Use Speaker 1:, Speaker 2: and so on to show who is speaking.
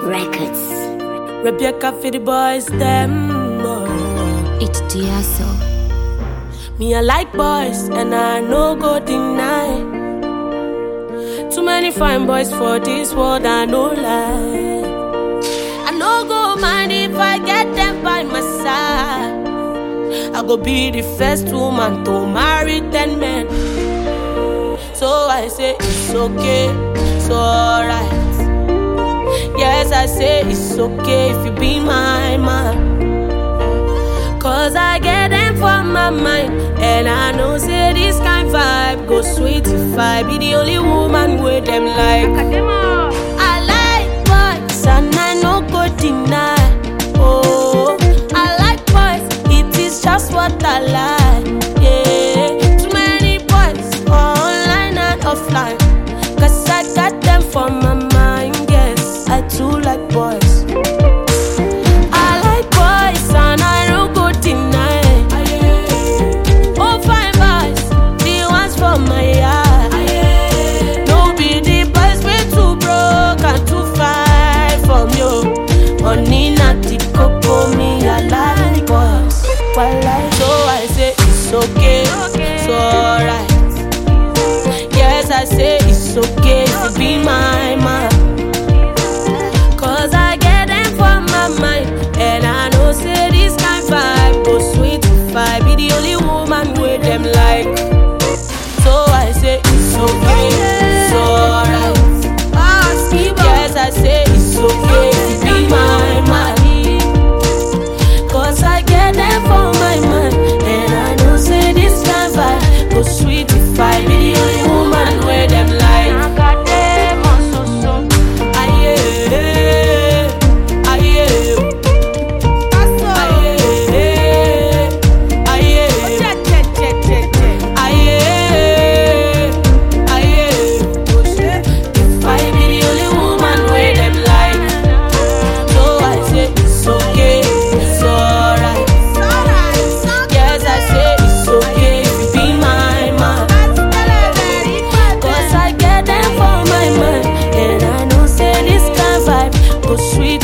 Speaker 1: Records.
Speaker 2: Rebecca for the boys, them. oh.
Speaker 1: It's Diaso.
Speaker 2: Me, I like boys, and I no go deny. Too many fine boys for this world, I no lie. I no go mind if I get them by my side. I go be the first woman to marry ten men. So I say it's okay, it's alright. Yes, I say it's okay if you be my man. Cause I get them for my mind. And I know say this kind vibe go sweet if I be the only woman with them like. I like boys and I no go deny. Oh, I like boys, it is just what I like. Yeah, too many boys online and offline. Cause I got them for my mind, yes. I too like boys. I like boys and I no go deny. Oh, fine boys, the ones for my yard. No be the boys way too broke and too far from you. Money not the cocoa, me I like boys. Well, like so I say it's okay, it's alright. Yes, I say it's okay to be my man. Cause I get them for my mind. And I know say this kind vibe go sweet if I be the only woman with them like. So I say it's okay, it's alright. Yes, I say it's okay to be my man. Cause I get them for my mind. And I know say this kind vibe go sweet if I be the only woman with them like. I got them on so so. Aye, aye, aye, aye, aye, aye. If I be the only woman with them like, so I say it's okay, it's alright. Yes, I say it's okay if you be my man. Cause I get them for my mind. And I know say this kind vibe go sweet